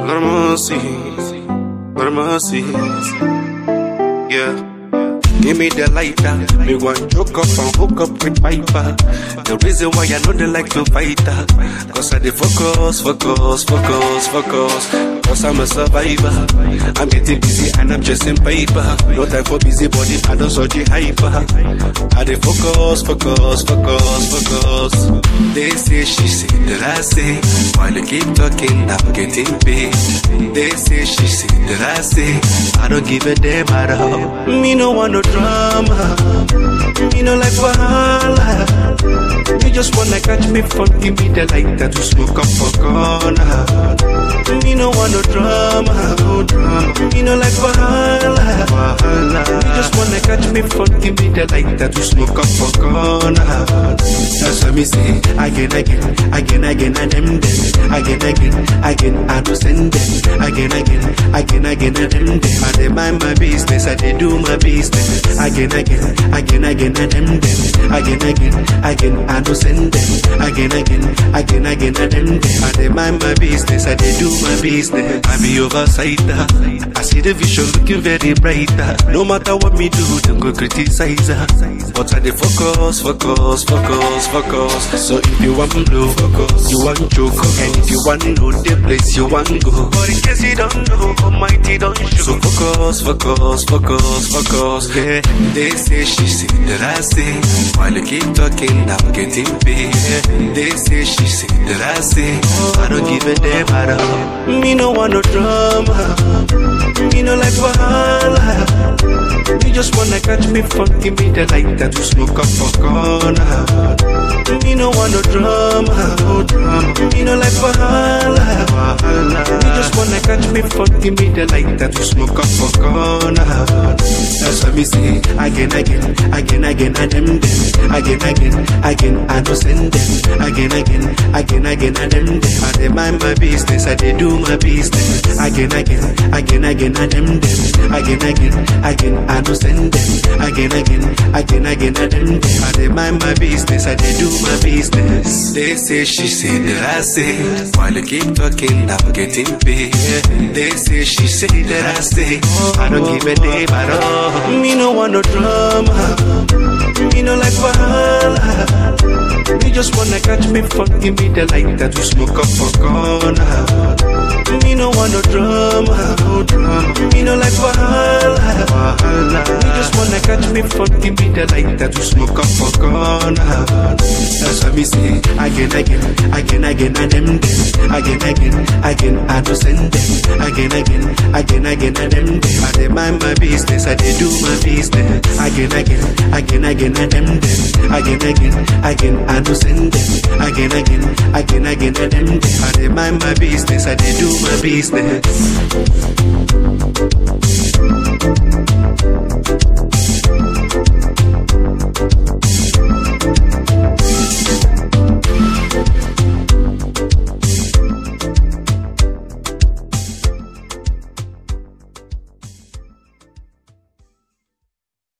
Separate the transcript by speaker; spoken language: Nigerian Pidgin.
Speaker 1: Hermosis, hermosis, yeah. Give me the lighter, me want choke up and hook up with piper. The reason why I know they like to fight her, cause I dey focus, focus, focus, focus. Cause I'm a survivor. I'm getting busy and I'm chasing paper. No time for busy body, I don't so the hyper. I dey focus, focus, focus, focus. They say she say that I say, while you keep talking, I'm getting paid. They say she say that I say, I don't give a damn at all. Me no want no drama. Me no like wahala. You just wanna catch me fun, give me the lighter to smoke up for corner. Me no want no drama, no drama. Me no like wahala, wahala. You just wanna catch me fun, give me the lighter to smoke up for corner. That's what me say again, again, again, again, and them them again, again, again. I do send them again, again, again, again, and them them. I dey mind my business, I dey do my business again, again, again, again, and them them again, again, again. I do send them again, again, again, again, and them them. I dey mind my business, I dey do my business. I be oversighter. I see the vision looking very brighter. No matter what me do, them go criticize her. But I dey focus, focus, focus, focus. So if you want blow, focus. You want choke, and if you want know the place you want go. But in case you don't know, Almighty don't show. So focus, focus, focus, focus. Yeah, they say she say that I say. While you keep talking, I'm getting paid. Yeah. They say she say that I say. I don't give a damn at all. Me no want no drama. Me no like wahala. You just wanna catch me fun, give me the lighter to smoke up for corner. Me no want no drama, no drama. Me no like wahala, wahala. You just wanna catch me fun, give me the lighter to smoke up for corner. That's what me say again, again, again, again, and them them again, again, again. I don't send them again, again, again, again, and them them. I dey mind my business, I dey do my business again, again, again, again, and them them again, again, again. I don't send them again, again, again, again, and them them. I dey mind my business, I dey do my business. They say she say that I say, while you keep talking, I'm getting paid. They say she say that I say, I don't give a damn at all. Me no want no drama. Me no like wahala. You just wanna catch me fun, give me the lighter to smoke up for corner. Me no want no drama, no drama. Me no like wahala, wahala. You just wanna catch me fun, give me the lighter to smoke up for corner. That's what me say again, again, again, again, and them them again, again, again. I do send them again, again, again, again, and them them. I dey mind my business, I dey do my business again, again, again, again, and them them again, again, again. I do send them again, again, again, again, and them them. I dey mind my business, I dey do my business.